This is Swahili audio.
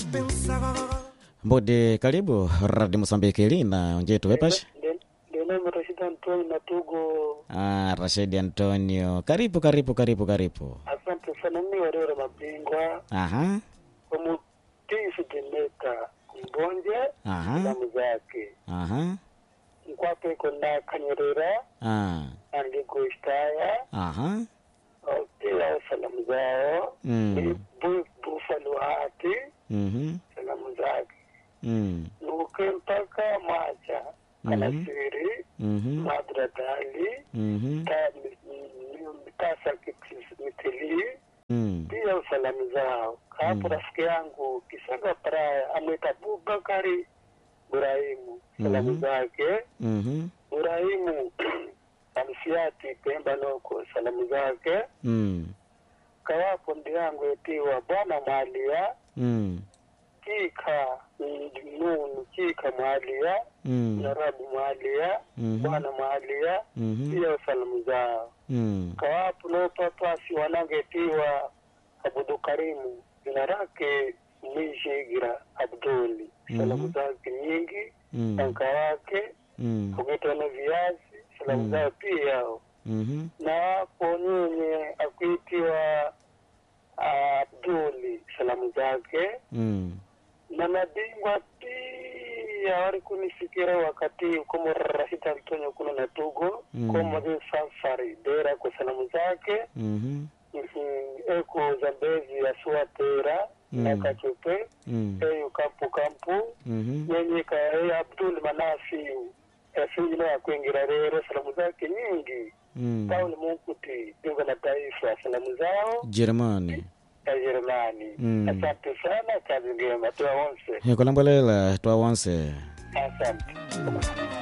Mbodi, karibu Radio Mosambiki lina onjetu wepash. Ndio Rashid Antonio na Tugo. Ah, Rashid Antonio, karibu karibu karibu karibu. Asante sana, mimi warero mabingwa Aha, omutisi Demeta Mbonje aha, salamu zake aha, nkwape kona Kanyerera ah, andikuistaya aha, pia salamu zao mm, Bu- Buffalo Hati mhm, salamu zake mm, nuke mpaka Macha Kanasiri mhm, Madradali mhm, ta Tasa Mitili mm, pia salamu zao hapo rafiki yangu Kisaga Praya amwita Abubakari Burahimu salamu Mhm. zake mhm, Burahimu Amsiati Pemba Noko salamu zake mm, kawapo ndi yangu etiwa Bwana Mwalia mm, Kika Nunu Kika Mwalia mm, Narabu Mwalia Mhm. Bwana Mwalia mhm, pia salamu zao mm, kawapo nopapasi wanangetiwa Abudu Karimu jina lake Mwishigira Abduli salamu Mhm. zake nyingi mm, tanka wake mm, kugeta na viazi salamu Mm. zao pia yao mhm, na hapo nyenye akuitiwa Abduli salamu zake mm, na mabingwa pia wali kunifikira wakati komo Rashid Antonio kuna na Tugo Mm. komo de safari dera kwa salamu zake mhm, Mhm, eko zambezi asua tera Mm. na kachupe mm, eyo kampu kampu mhm, yenye ka e Abdul Manafi efinjino yakwingira rero salamu zake nyingi mm, Paul Munkuti pingo la taifa salamu zao Jerumani. ya Jerumani Mm. asante sana kazi ngema tuwa onse Hekulambolela twawonse. asante